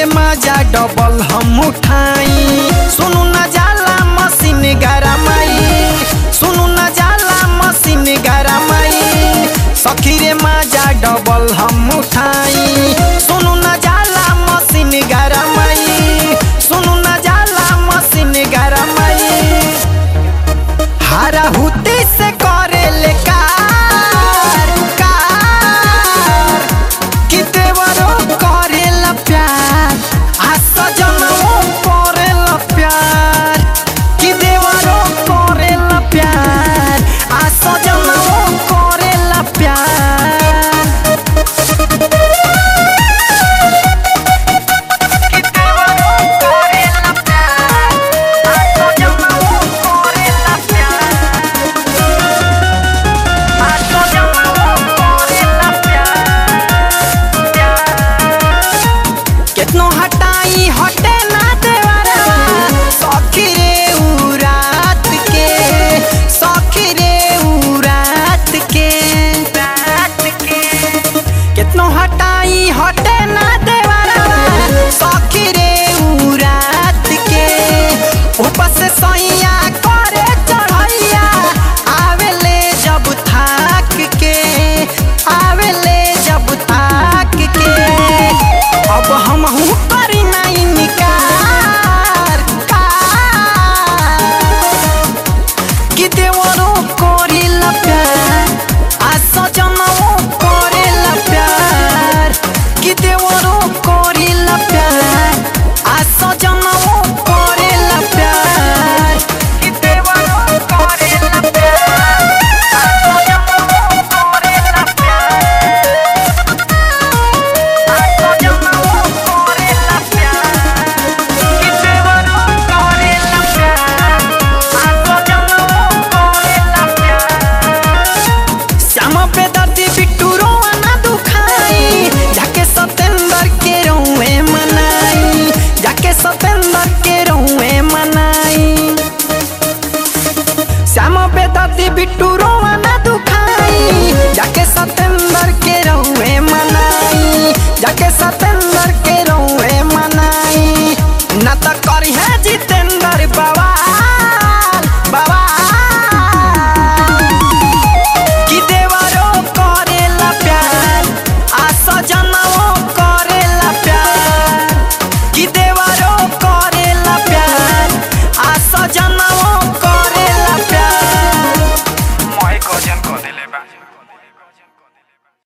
मजा डबल हम उठाई सुनु न जाला मशीन गरमाई सुनु न जाला मशीन गरमाई सखी रे मजा डबल हम उठाई सुनु न जाला मशीन गरमाई सुनु न जाला मशीन गरमाई हारा हुती से करे ले कार कार कि देवरो करे ला प्यार आ सजनवो करे ला प्यार कि देवरो करे ला प्यार आ सजनवो करे ला प्यार कि देवरो करे ला प्यार आ सजनवो करे ला प्यार आ सजनवो करे ला प्यार केतनो हटाई हटे ना देवरवा सखी रे उ रात के सखी रे उ रात के रात के केतनो हटाई हटे ना देवरवा सखी रे उ रात के ऊपर से सैया करे चढ़ैया आवेले जब थाक के आवेले जब थाक के अब हम करी नहीं निकार कार कि देवरो करिला प्यार आ सजनवो करेला प्यार कि देवरो करिला प्यार आ सजनवो करेला प्यार कि देवरो करेला प्यार आ सजनवो करेला प्यार आ सजनवो करेला प्यार कि देवरो करेला प्यार आ सजनवो करेला प्यार श्याम पे दर्दी बिट्टू रोआ ना दुखाई जाके सतेंद्र के रोए मनाई जाके सतेंद्र के रोए मनाई श्याम पे दर्दी बिट्टू रोआ ना दुखाई जाके सतेंद्र के रोए मनाई जाके सतेंद्र के रोए मनाई ना तो करी है